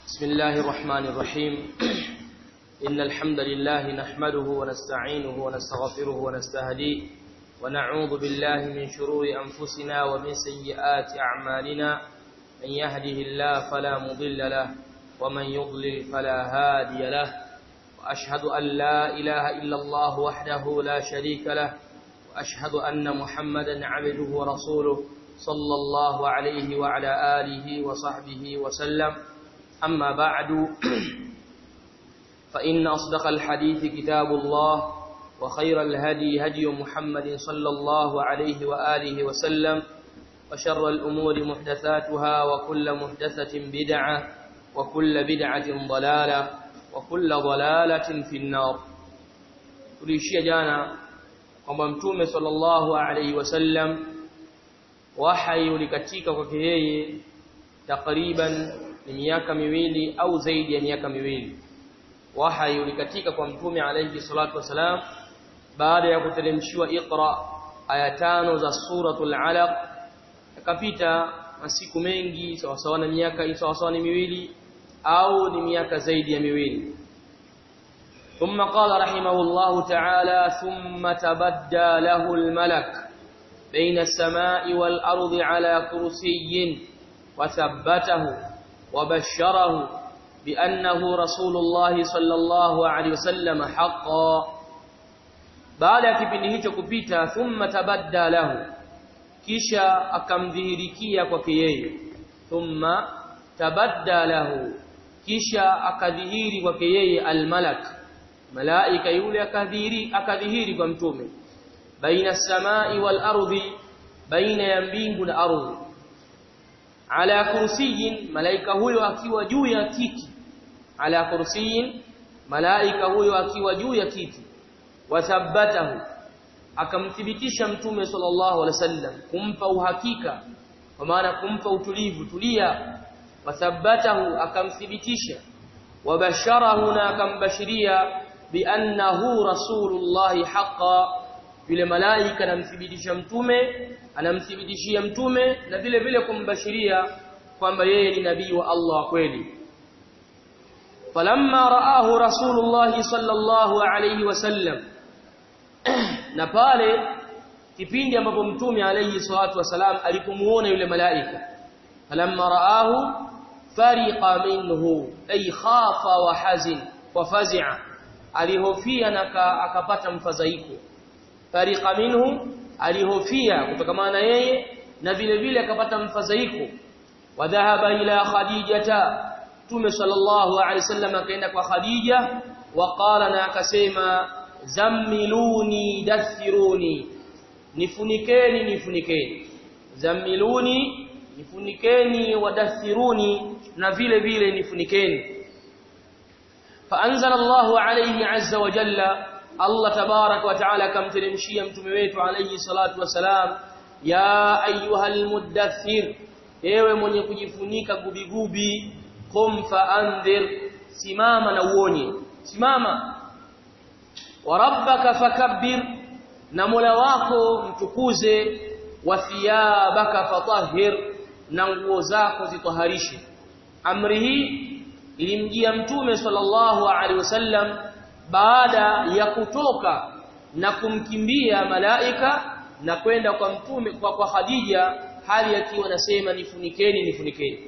بسم الله الرحمن الرحيم إن الحمد لله نحمده ونستعينه ونستغفره ونستهديه ونعوذ بالله من شرور أنفسنا ومن سيئات أعمالنا من يهده الله فلا مضل له ومن يضلل فلا هادي له وأشهد أن لا إله إلا الله وحده لا شريك له وأشهد أن محمدا عبده ورسوله صلى الله عليه وعلى آله وصحبه وسلم أما بعد فإن أصدق الحديث كتاب الله وخير الهدي هدي محمد صلى الله عليه وآله وسلم وشر الأمور محدثاتها وكل محدثة بدعة وكل بدعة ضلالة وكل ضلالة في النار tulishia jana kwamba mtume sallallahu alaihi wasallam wahyi ulikatika kwake yeye takriban ni miaka miwili au zaidi ya miaka miwili wahyi ulikatika kwa mtume alayhi salatu wasalam baada ya kuteremshiwa iqra aya tano za suratul alaq akapita masiku mengi sawa sawa na miaka sawa sawa ni miwili au ni miaka zaidi ya miwili ثم قال رحمه الله تعالى ثم تبدى له الملك بين السماء والأرض على كرسي وثبته وبشره بأنه رسول الله صلى الله عليه وسلم حقا baada ya kipindi hicho kupita thumma tabadda lahu kisha akamdhihirikia kwake yeye thumma tabadda lahu kisha akadhihiri kwake yeye almalak malaika yule akadhihiri akadhihiri kwa mtume baina samai wal ardi baina ya mbingu na ardhi ala kursiyin malaika huyo akiwa juu ya kiti ala kursiyin malaika huyo akiwa juu ya kiti wathabbatahu akamthibitisha mtume sallallahu alaihi wasallam kumpa uhakika kwa maana kumpa utulivu tulia wathabbatahu akamthibitisha wabasharahu na akambashiria biannahu rasulullahi haqqan yule malaika anamthibitisha mtume anamthibitishia mtume na vile vile kumbashiria kwamba yeye ni nabii wa Allah kweli falamma raahu rasulullah sallallahu alayhi wasallam na pale kipindi ambapo mtume alayhi salatu wasalam alipomuona yule malaika falamma raahu fariqa minhu ay khafa wa hazin wa fazi'a alihofia na akapata mfadhaiko fariqa minhu alihofia kutokamana na yeye na vile vile akapata mfadhaiko wa dhahaba ila khadijata tume sallallahu alaihi wasallam akaenda kwa khadija wa qala na akasema zammiluni dathiruni nifunikeni nifunikeni zammiluni nifunikeni wadathiruni na vile vile nifunikeni فانزل الله عليه عز وجل Allah tabarak wa taala akamteremshia mtume wetu alayhi salatu wasalam ya ayyuhal muddathir ewe mwenye kujifunika gubigubi qum faandhir simama na uonye simama wa rabbaka fakabbir na mola wako mtukuze wa thiyabaka fatahhir na nguo zako zitaharishe amri hii ilimjia mtume sallallahu alaihi wasallam baada ya kutoka na kumkimbia malaika na kwenda kwa mtume kwa, kwa Khadija hali akiwa nasema nifunikeni nifunikeni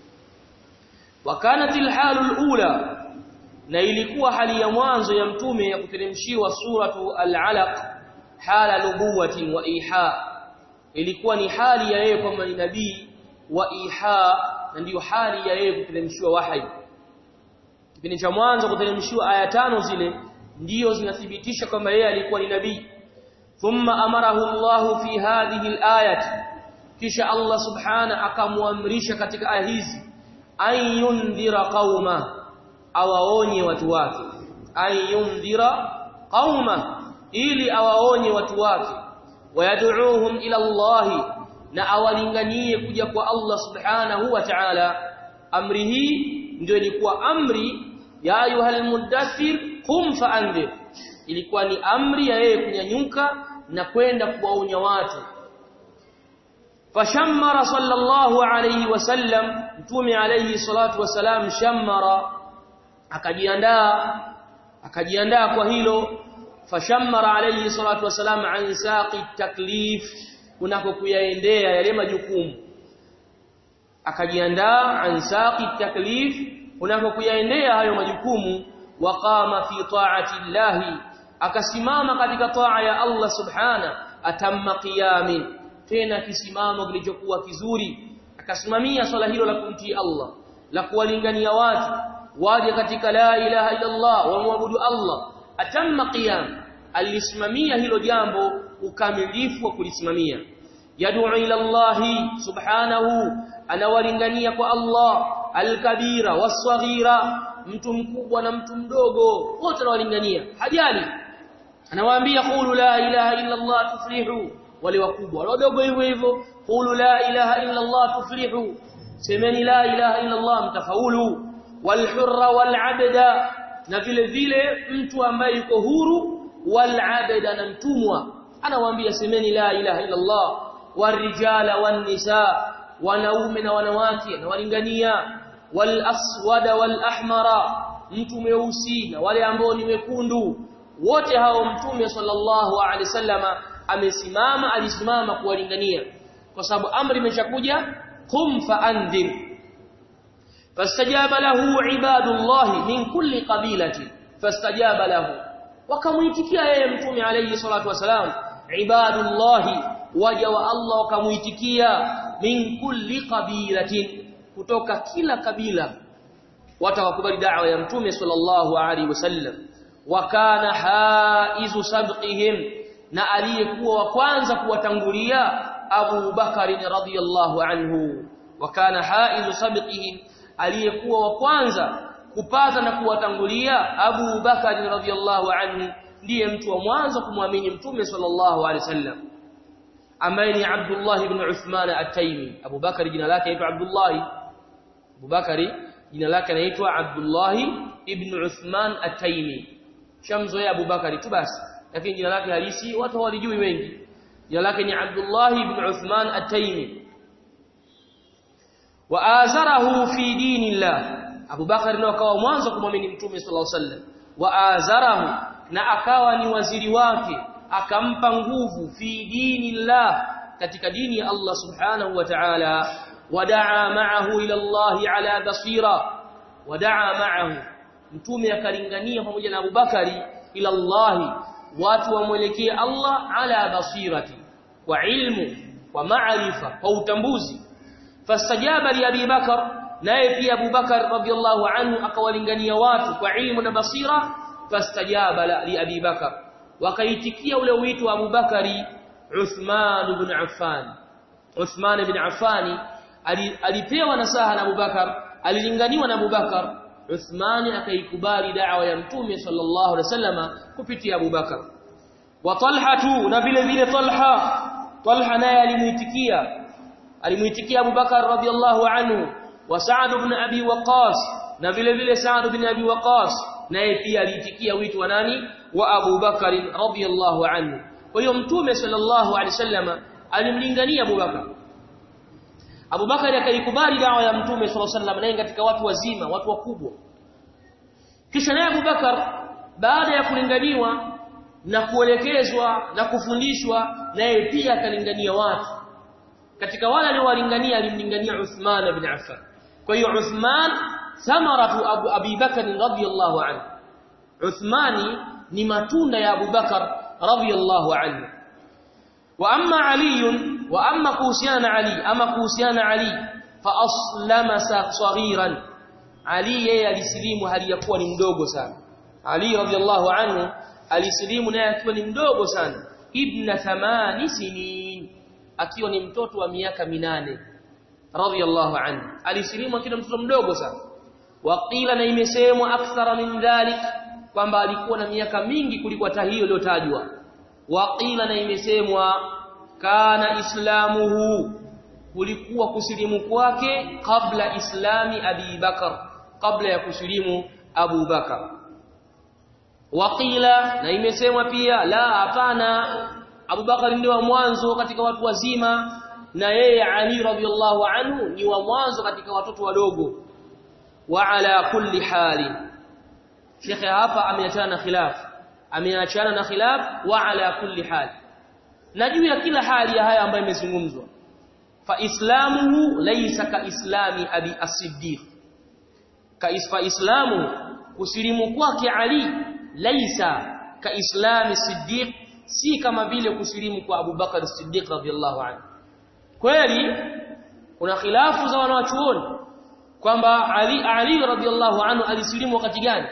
wakanat alhalul ula na ilikuwa hali ya mwanzo ya mtume ya kuteremshiwa suratu al-alaq hala nubuwatin wa iha ilikuwa ni hali ya yeye kwamba ni nabii wa iha na ndiyo hali ya yeye kuteremshiwa wahyi kipindi cha mwanzo kuteremshiwa aya tano zile ndiyo zinathibitisha kwamba yeye alikuwa ni nabii thumma amarahu Allah fi hadhihi alayat kisha Allah subhana akamuamrisha katika aya hizi ayundhira qauma awaonye watu wake ayundhira qauma ili awaonye watu wake wayad'uuhum ila Allah na awalinganie kuja kwa Allah subhanahu wa ta'ala amri hii ndio ilikuwa amri ya ayuhal mudaththir qum fa'andhir ilikuwa ni amri ya yeye kunyanyuka na kwenda kuwaonya watu fashammara sallallahu alayhi wasallam mtume alayhi salatu wasalam shammara akajiandaa akajiandaa kwa hilo fashammara alayhi salatu wasalam an saqi taklif kunako kuyaendea yale majukumu akajiandaa an saqi taklif kunako kuyaendea hayo majukumu waqama fi ta'ati llahi akasimama katika taa ya Allah subhana atamma qiyamin tena kisimamo kilichokuwa kizuri akasimamia swala hilo la kumtii Allah la kuwalingania watu waje katika la ilaha illa Allah wamwabudu Allah atamma qiyam alisimamia hilo jambo ukamilifu wa kulisimamia yad'u ila Allah subhanahu anawalingania kwa Allah alkabira wasghira mtu mkubwa na mtu mdogo wote anawalingania hajali anawaambia qulu la ilaha illa Allah tuflihu wale wakubwa wale wadogo hivyo hivyo qulu la ilaha illa Allah tuflihu semeni la ilaha illa Allah mtafaulu walhurra walabda na vile vile mtu ambaye yuko huru walabda na mtumwa anawaambia semeni la ilaha illa Allah warijala wanisa wanaume na wanawake na walingania walaswada walahmara mtu mweusi na wale ambao ni wekundu wote hao mtume sallallahu alaihi wasallama amesimama alisimama kuwalingania kwa sababu amri imeshakuja qum faandhir fastajaba lahu ibadullah min kulli qabilatin fastajaba lahu wakamuitikia yeye mtume alayhi salatu wasalam ibadullah waja wa Allah wakamuitikia min kulli qabilatin kutoka kila kabila watakubali da'wa ya mtume sallallahu alaihi wasallam wakana haizu sabqihim na aliyekuwa wa kwanza kuwatangulia Abu Bakari radhiyallahu anhu wakana haizu sabqihim aliyekuwa wa kwanza kupata na kuwatangulia Abu Bakari radhiyallahu anhu ndiye mtu wa mwanzo kumwamini mtume sallallahu alaihi wasallam ambaye ni Abdullah ibn Uthman at-Taymi Abu Bakari jina lake aitwa Abdullah Abu Bakari jina lake anaitwa Abdullah ibn Uthman at-Taymi shamzoea Abu Bakari tu basi lakini jina lake halisi watu hawalijui wengi jina lake ni Abdullah ibn Uthman at-Taymi wa azarahu fi dinillah Abu Bakari ndio akawa mwanzo kumwamini Mtume sallallahu alaihi wasallam wa azarahu na akawa ni waziri wake akampa nguvu fi dinillah katika dini ya Allah subhanahu wa ta'ala wadaa ma'ahu ila Allah ala basira wadaa ma'ahu mtume akalingania pamoja na Abubakari ila Allah watu wamwelekee Allah ala basirati kwa ilmu kwa maarifa kwa utambuzi fastajaba li Abi Bakar naye pia Abu Bakar radhiallahu anhu akawalingania watu kwa ilmu na basira fastajaba li Abi Bakar wakaitikia ule wito wa Abu Bakari Uthman ibn Affan Uthman ibn Affan alipewa nasaha na Abu Bakar alilinganiwa na Abu Bakar Uthman akaikubali da'wa ya Mtume sallallahu alaihi wasallama kupitia Abu Bakar wa Talha tu na vile vile Talha Talha naye alimuitikia alimuitikia Abu Bakar radhiallahu anhu wa Sa'd ibn Abi Waqqas na vile vile Sa'd ibn Abi Waqqas naye pia aliitikia wito wa nani wa Abu Bakar radhiallahu anhu kwa hiyo Mtume sallallahu alaihi wasallama alimlingania Abu Bakar Abu Bakari akaikubali dawa ya Mtume صلى الله عليه وسلم naye katika watu wazima, watu wakubwa. Kisha naye Abu Bakar baada ya kulinganiwa na kuelekezwa na kufundishwa naye pia akalingania watu. Katika wale aliowalingania alimlingania Uthman ibn Affan. Kwa hiyo Uthman thamaratu Abu Abi Bakar radhiyallahu anhu. Uthmani ni matunda ya Abu Bakar radhiyallahu anhu. Wa amma Ali wa amma kuhusiana Ali ama kuhusiana Ali fa aslama saghiran Ali yeye alisilimu hali ya kuwa ni mdogo sana Ali radhiallahu anhu alisilimu naye akiwa ni mdogo sana ibn thamani sinin akiwa ni mtoto wa miaka minane radhiallahu anhu alisilimu akiwa mtoto mdogo sana waqila na imesemwa akthara min dhalik kwamba alikuwa na miaka mingi kuliko hata hiyo iliyotajwa waqila na imesemwa kana islamuhu kulikuwa kusilimu kwake kabla islami Abi Bakar kabla ya kusilimu Abu Bakar waqila na imesemwa pia la hapana Abu Bakar ndio mwanzo katika watu wazima na yeye Ali radhiallahu anhu ni wa mwanzo katika watoto wadogo wa ala kulli hali Sheikh hapa ameachana na khilaf ameachana na khilaf wa ala kulli hali na juu ya kila hali ya haya ambayo imezungumzwa fa islamuhu laysa ka islami abi as-siddiq ka isfa islamu kusilimu kwake Ali laysa ka islami siddiq si kama vile kusilimu kwa Abu Bakar as-Siddiq radhiyallahu anhu kweli kuna khilafu za wanawachuoni kwamba Ali Ali radhiyallahu anhu alisilimu wakati gani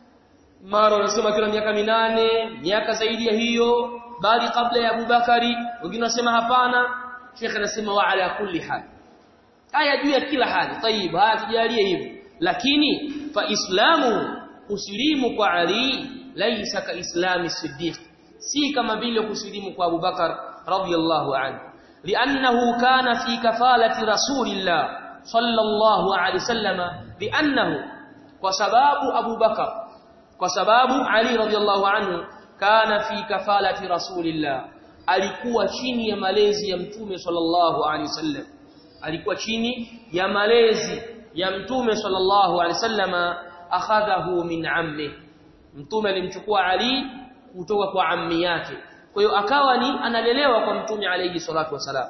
mara wanasema kila miaka minane miaka zaidi ya hiyo bali kabla ya Abubakari wengine wanasema hapana Sheikh anasema wa ala kulli hal haya juu ya kila hali tayib haya tujalie hivyo lakini fa islamu usilimu kwa Ali laisa ka islami siddiq si kama vile kusilimu kwa Abubakar radhiyallahu anhu لانه كان في كفاله رسول الله صلى الله عليه وسلم لانه وسبب ابو بكر وسبب علي رضي الله عنه كان في كفاله رسول الله alikuwa chini ya malezi ya mtume sallallahu alaihi wasallam alikuwa chini ya malezi ya mtume sallallahu alaihi wasallam akhadhahu min ammi mtume alimchukua ali kutoka kwa ammi yake kwa hiyo akawa ni analelewa kwa mtume alayhi salatu wasalam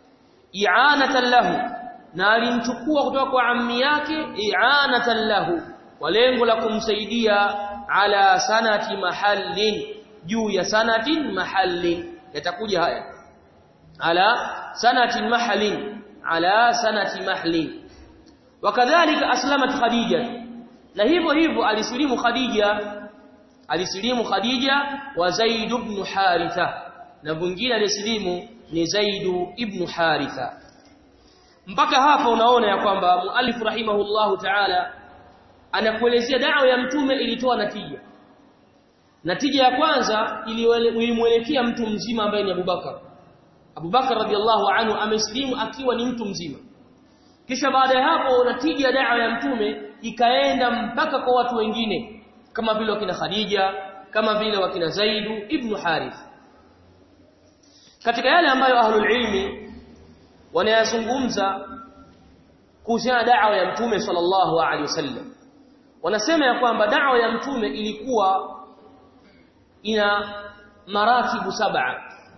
i'anatan lahu na alimchukua kutoka kwa ammi yake i'anatan lahu kwa lengo la kumsaidia ala sanati mahallin juu ya sanatin mahallin yatakuja haya ala sanatin mahallin ala sanati mahallin wakadhalika aslamat khadija na hivyo hivyo alisilimu khadija alisilimu Khadija wa Zaid ibn Haritha na mwingine alisilimu ni Zaid ibn Haritha mpaka hapa unaona ya kwamba muallif rahimahullahu ta'ala anakuelezea dawa ya mtume ilitoa natija natija ya kwanza ilimwelekea mtu mzima ambaye ni Abubakar Abubakar radhiallahu anhu amesilimu akiwa ni mtu mzima kisha baada ya hapo natija ya dawa ya mtume ikaenda mpaka kwa watu wengine kama vile wakina Khadija kama vile wakina Zaidu ibn Harith katika yale ambayo ahlul ilmi wanayazungumza kuhusiana da'wa ya mtume sallallahu alaihi wasallam wanasema ya kwamba da'wa ya mtume ilikuwa ina maratibu saba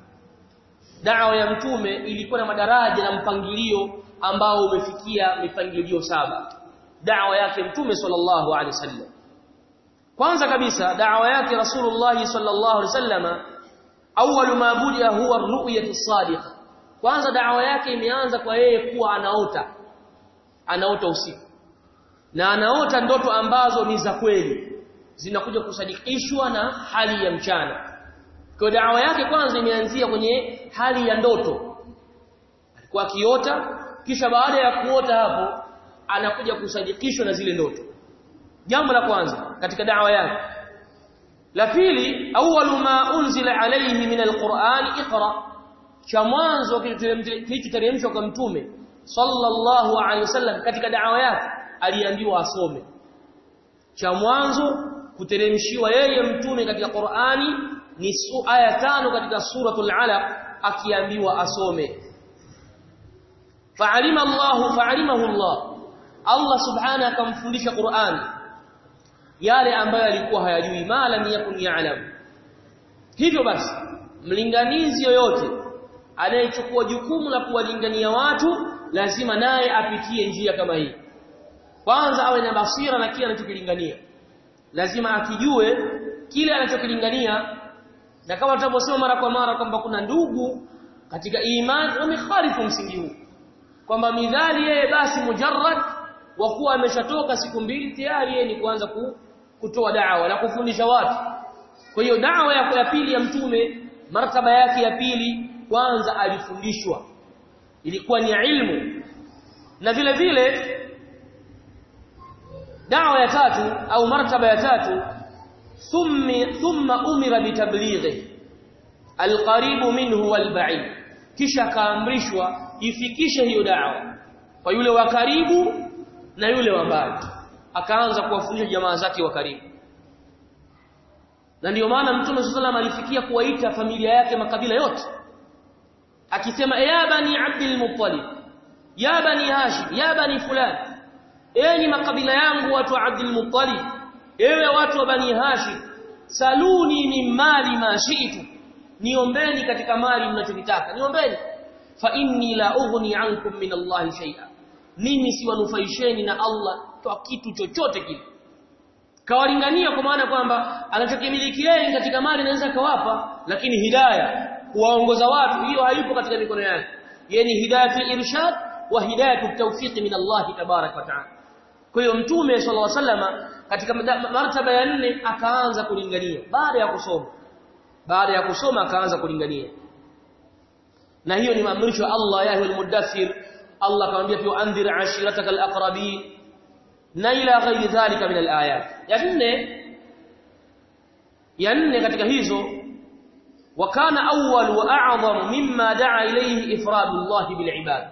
da'wa ya mtume ilikuwa na madaraja na mpangilio ambao umefikia mipangilio saba da'wa yake mtume sallallahu alaihi wasallam kwanza kabisa da'wa yake rasulullah sallallahu alaihi wasallama awwal ma budia huwa ar-ru'yatu as-sadiqa kwanza da'wa yake imeanza kwa yeye kuwa anaota anaota usiku na anaota ndoto ambazo ni za kweli zinakuja kusadikishwa na hali ya mchana kwa da'wa yake kwanza imeanzia kwenye hali ya ndoto alikuwa akiota kisha baada ya kuota hapo anakuja kusadikishwa na zile ndoto jambo la kwanza katika da'wa yake la pili awwalu ma unzila alayhi min alquran iqra cha mwanzo kilichoteremshwa kwa mtume sallallahu alayhi wasallam katika da'wa yake aliambiwa asome cha mwanzo kuteremshiwa yeye mtume katika Qur'ani ni aya tano katika suratul alaq akiambiwa asome fa'alima Allah fa'alimahu Allah Allah subhanahu akamfundisha Qur'ani yale ambayo alikuwa hayajui ma lam yakun ya'lam hivyo basi mlinganizi yoyote anayechukua jukumu la kuwalingania watu lazima naye apitie njia kama hii kwanza awe na basira na kile anachokilingania lazima akijue kile anachokilingania na kama tunavyosema mara kwa mara kwamba kuna ndugu katika imani wamekhalifu msingi huu kwamba midhali yeye basi mujarrad wa kuwa ameshatoka siku mbili tayari yeye ni kuanza ku, kutoa da'wa na kufundisha watu kwa hiyo da'wa ya, ya pili ya mtume martaba yake ya pili kwanza alifundishwa ilikuwa ni ilmu na vile vile da'wa ya tatu au martaba ya tatu thumma thumma umira bitablighi alqaribu minhu walba'id kisha kaamrishwa ifikishe hiyo da'wa kwa yule wa karibu na yule wa mbali akaanza kuwafundisha jamaa zake wa karibu na ndiyo maana mtume sallallahu alifikia kuwaita familia yake makabila yote akisema ya bani abdul muttalib ya bani hashim ya bani fulani enyi makabila yangu watu wa abdul muttalib ewe watu wa bani hashim saluni min mali ma shi'tu niombeni katika mali mnachotaka niombeni fa inni la ughni ankum min Allah shay'a mimi siwanufaisheni na Allah kwa kitu chochote kile kawalingania kwa maana kwamba anachokimiliki yeye katika mali anaweza kawapa lakini hidayah kuwaongoza watu hiyo haipo katika mikono yake yeye ni hidayatul irshad wa hidayatut tawfiq min Allah tabarak wa taala kwa hiyo mtume sallallahu alaihi wasallam katika martaba ya nne akaanza kulingania baada ya kusoma baada ya kusoma akaanza kulingania na hiyo ni maamrisho ya Allah ya ayyuhal mudaththir Allah akamwambia pia andhir ashirataka alaqrabin na ila ghairi dhalika min alayat ya nne ya nne katika hizo وكان أول وأعظم مما دعا إليه إفراد الله بالعباد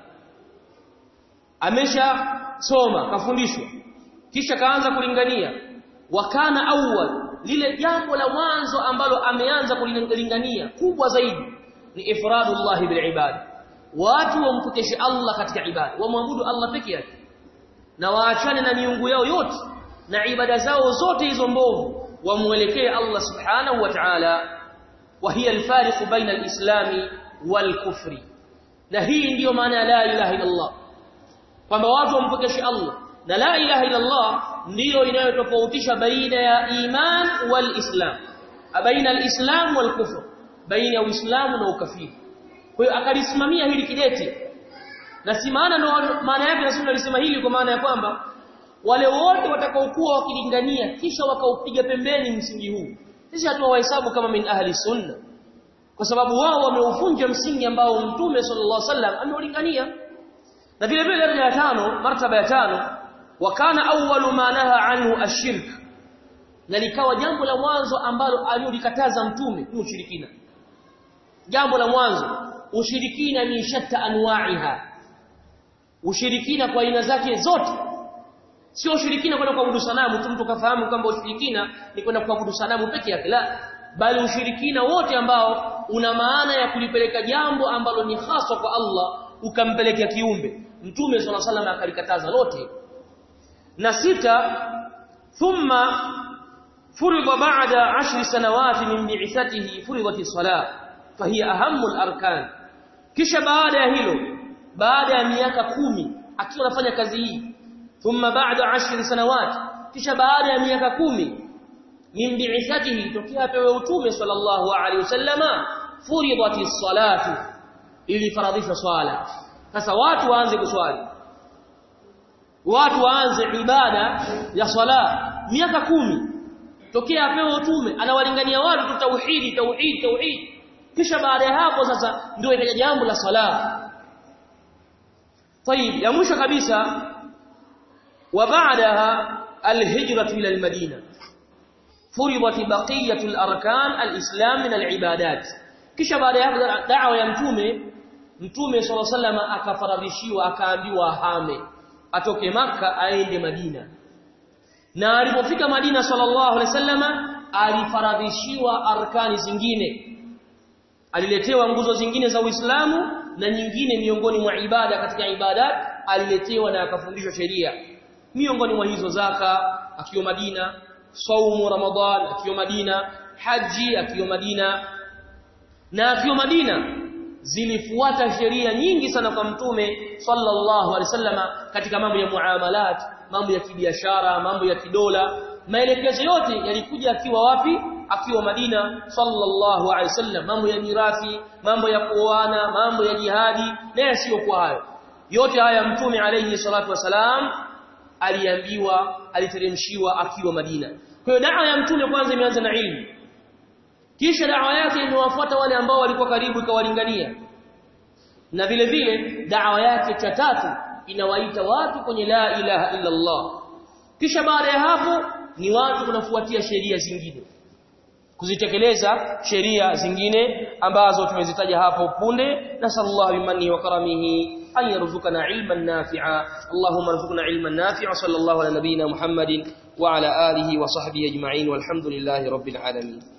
amesha soma kafundishwa kisha kaanza kulingania wakana awwal lile jambo la mwanzo ambalo ameanza kulingania kubwa zaidi ni ifradullah bil ibad watu wampokeshe Allah katika ibada wamwabudu Allah peke yake na waachane na miungu yao yote na ibada zao zote hizo mbovu wamuelekee Allah subhanahu wa ta'ala وهي الفارق بين الإسلام والكفر na hii ndiyo maana ya la ilaha illa Allah kwamba watu wampokeshe Allah na la ilaha illa Allah ndiyo inayotofautisha baina ya iman wal islam baina al-islam wal kufr baina ya uislamu na ukafiri kwa hiyo akalisimamia hili kidete na si maana ndo maana yake rasul alisema hili kwa maana ya kwamba wale wote watakaokuwa wakilingania kisha wakaupiga pembeni msingi huu sisi hatuwahesabu kama min ahli sunna kwa sababu wao wameuvunja msingi ambao mtume sallallahu alaihi wasallam ameulingania na vile vile daraja ya tano martaba ya tano wakana awwalu ma naha anhu ashirk na likawa jambo la mwanzo ambalo aliolikataza mtume ni ushirikina jambo la mwanzo ushirikina ni shatta anwa'iha ushirikina kwa aina zake zote sio ushirikina kwenda kuabudu sanamu tu mtu kafahamu kwamba ushirikina ni kwenda kuabudu sanamu peke yake la bali ushirikina wote ambao una maana ya kulipeleka jambo ambalo ni haswa kwa Allah ukampelekea kiumbe mtume swalla sallam akalikataza lote na sita thumma furida ba'da 10 sanawati min bi'ithatihi furidati salat fahiya ahammu al-arkan kisha baada ya hilo baada ya miaka kumi akiwa anafanya kazi hii thumma ba'da 10 sanawat kisha baada ya miaka kumi min bi'ithatihi tokea pewe utume sallallahu alaihi wasallama furidati salatu ili faradhisha swala sasa watu waanze kuswali watu waanze ibada ya swala miaka kumi tokea apewe utume anawalingania watu tu tauhidi tauhid tauhid kisha baada ya hapo sasa ndio ikaja jambo la swala طيب ya mwisho kabisa وبعدها الهجرة إلى المدينة فرضت بقية الأركان الإسلام من العبادات kisha baada ya da'wa ya mtume mtume swalla sallama akafaradhishiwa akaambiwa ahame atoke maka aende Madina na alipofika Madina sallallahu alaihi wasallama alifaradhishiwa arkani zingine aliletewa nguzo zingine za Uislamu na nyingine miongoni mwa ibada katika ibadat aliletewa na akafundishwa sheria miongoni mwa hizo zaka akiwa Madina saumu Ramadhan akiwa Madina haji akiwa Madina na akiwa Madina zilifuata sheria nyingi sana kwa mtume sallallahu alaihi wasallama katika mambo ya muamalat mambo ya kibiashara mambo ya kidola maelekezo yote yalikuja akiwa wapi akiwa Madina sallallahu alaihi wasallam mambo ya mirathi mambo ya kuoana mambo ya jihadi na yasiyokuwa hayo yote haya mtume alayhi salatu wasalam aliambiwa aliteremshiwa akiwa Madina kwa hiyo dawa ya mtume kwanza imeanza na ilmu kisha dawa yake imewafuata wale ambao walikuwa karibu ikawalingania na vile vile dawa yake cha tatu inawaita watu kwenye la ilaha illa Allah kisha baada ya hapo ni watu kunafuatia sheria zingine kuzitekeleza sheria zingine ambazo tumezitaja hapo punde nasallallahu bimani wa karamihi an yarzuqana ilman nafi'a allahumma arzuqna ilman nafi'a sallallahu ala nabiyyina muhammadin wa ala alihi wa sahbihi ajma'in walhamdulillahi rabbil alamin